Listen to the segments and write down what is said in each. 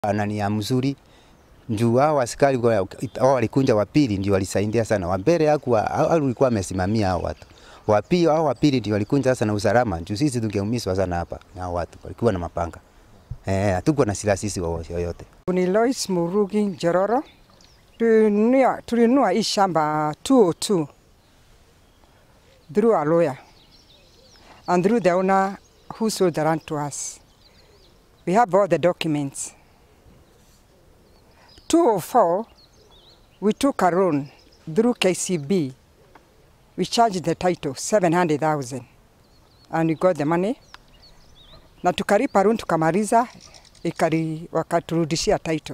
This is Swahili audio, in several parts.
nani ya mzuri juu hao askari wa- hao walikunja wa pili ndio walisaidia sana. Wa mbele hakuwa alikuwa amesimamia hao watu. Wa pili hao wa pili ndio walikunja sana usalama. Juu sisi tungeumizwa sana hapa na hao watu walikuwa na mapanga. Eh, hatukuwa na silaha sisi wa- yoyote. Ni Lois Murugi Njororo. Tulinunua, tulinunua hii shamba 202 through a lawyer and through the owner who sold the land to us. We have all the documents. 204, we took a loan through KCB. We charged the title 700,000 and we got the money na tukalipa loan tukamaliza, ikari wakaturudishia title.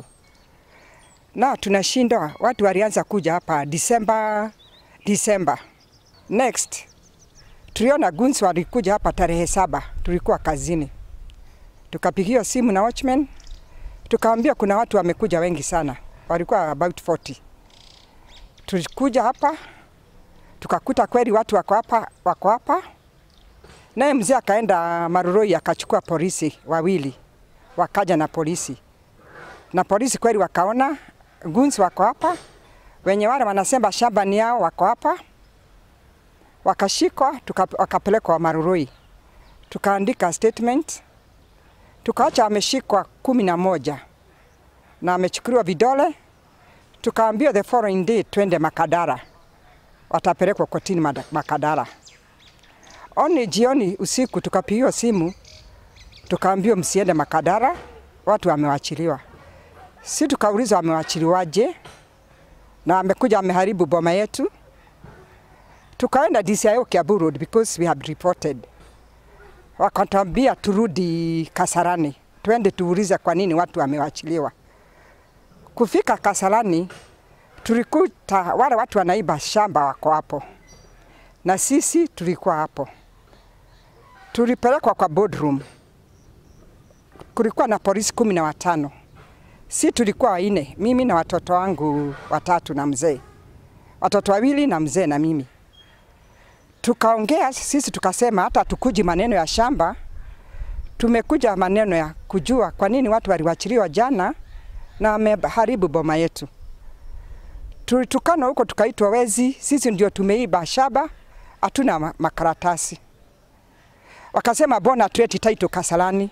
Na tunashindwa, watu walianza kuja hapa Disemba, Disemba. Next tuliona gunzi walikuja hapa tarehe saba, tulikuwa kazini, tukapigiwa simu na watchman, tukaambia kuna watu wamekuja wengi sana, walikuwa about 40. Tulikuja hapa tukakuta kweli watu wako hapa, wako hapa Naye mzee akaenda Maruroi akachukua polisi wawili, wakaja na polisi na polisi kweli wakaona gunzi wako hapa, wenye wale wanasema shamba ni yao wako hapa, wakashikwa tuka, wakapelekwa Maruroi, tukaandika statement, tukaacha ameshikwa kumi na moja na amechukuliwa vidole, tukaambiwa the following day twende Makadara, watapelekwa kotini Mada- Makadara. Oni jioni usiku tukapigiwa simu tukaambiwa msiende Makadara, watu wamewachiliwa. Si tukaulizwa wamewachiliwaje, na amekuja ameharibu boma yetu. Tukaenda DCIO Kiambu Road because we had reported, wakatambia turudi Kasarani twende tuulize kwa nini watu wamewachiliwa. Kufika Kasarani tulikuta wale watu wanaiba shamba wako hapo na sisi tulikuwa hapo. Tulipelekwa kwa boardroom, kulikuwa na polisi kumi na watano, si tulikuwa waine, mimi na watoto wangu watatu na mzee, watoto wawili na mzee na mimi. Tukaongea sisi tukasema hata tukuji maneno ya shamba, tumekuja maneno ya kujua kwa nini watu waliwachiliwa jana na wameharibu boma yetu. Tulitukana huko tukaitwa wezi, sisi ndio tumeiba shamba, hatuna ma- makaratasi. Wakasema bona tuleti title Kasarani.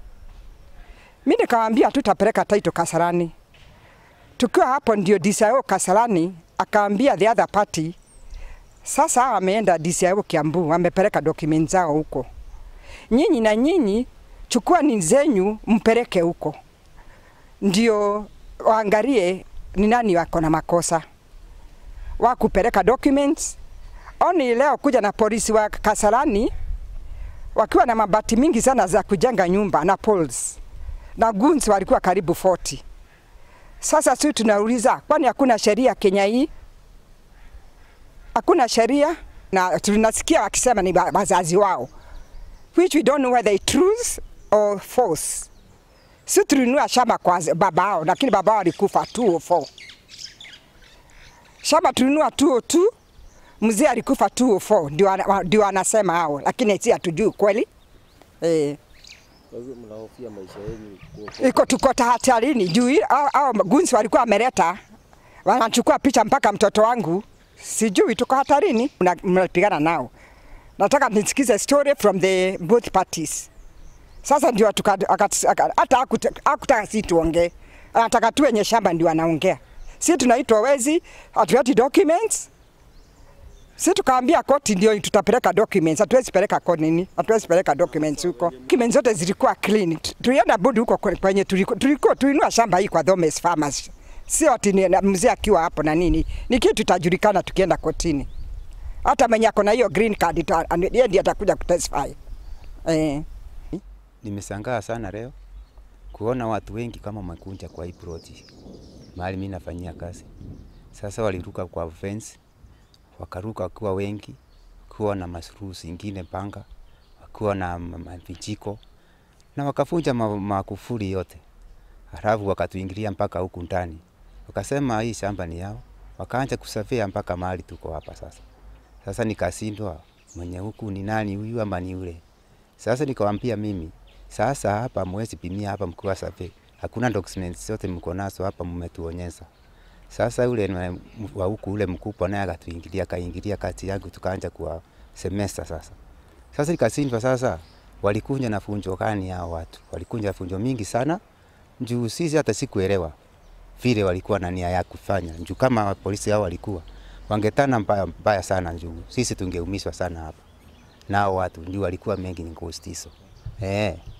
Mi nikawaambia tutapeleka title Kasarani. Tukiwa hapo ndio DCIO Kasarani akaambia the other party, sasa hawa wameenda DCIO Kiambu, wamepeleka document zao huko. Nyinyi na nyinyi chukua ni zenyu mpeleke huko, ndio waangalie ni nani wako na makosa wa kupeleka documents. Oni leo kuja na polisi wa Kasarani wakiwa na mabati mingi sana za kujenga nyumba na poles na guns walikuwa karibu 40. Sasa sisi tunauliza, kwani hakuna sheria Kenya hii? Hakuna sheria, na tunasikia wakisema ni wa- wazazi wao, which we don't know whether it's truth or false. Si tulinunua shamba kwa baba yao, lakini baba yao alikufa 204. Shamba tulinunua 202, mzee alikufa 204, ndio ana- ndio anasema hao, lakini si hatujui kweli eh. Kwa hivyo mnahofia maisha yenu kuokoka. iko tuko tahatarini juu hii- hao hao gunzi walikuwa wameleta wanachukua picha mpaka mtoto wangu, sijui tuko hatarini, Mna- mnapigana nao. Nataka nisikize story from the both parties. Sasa ndio tuka- akat- aka- hata hakuta- hakutaka si tuongee, anataka tu wenye shamba ndio anaongea. Si tunaitwa wezi, hatuati documents si tukaambia koti ndio tutapeleka documents, hatuwezi peleka koti nini, hatuwezi peleka documents huko. Documents zote zilikuwa clean. Tu- Tulienda bodi huko kwe- kwenye tuliko tuliko tulinua shamba hii kwa Thomas Farmers, sio ati ni- na mzee akiwa hapo na nini, ni kitu tutajulikana tukienda kotini. Hata mwenye ako na hiyo green card ita- yeye ndiye atakuja kutestify eh. Nimeshangaa sana leo kuona watu wengi kama makunja kwa hii ploti mahali mimi nafanyia kazi. Sasa waliruka kwa fence, wakaruka wakiwa wengi, kuwa na masuruu zingine panga, wakiwa na ma- ma- vijiko na wakafunja ma- makufuri yote, halafu wakatuingilia mpaka huku ndani, wakasema hii shamba ni yao, wakaanza kusafia mpaka mahali tuko hapa sasa. Sasa nikashindwa mwenye huku ni nani huyu ama ni yule. Sasa nikawambia mimi sasa hapa mwezi pimia hapa mkiwa safi, hakuna documents zote mko nazo hapa, mmetuonyesha. Sasa yule na- wa huku ule mkubwa naye akatuingilia, akaingilia kati yangu, tukaanza kwa semester sasa. Sasa ikashindwa sasa, walikuja na funjo gani hao watu? Walikuja na funjo mingi sana, juu sisi hata sikuelewa vile walikuwa na nia ya kufanya, juu kama polisi hao walikuwa wangetana mbaya, mbaya sana, juu sisi tungeumizwa sana hapa, nao watu juu walikuwa mengi ni ghost hizo eh.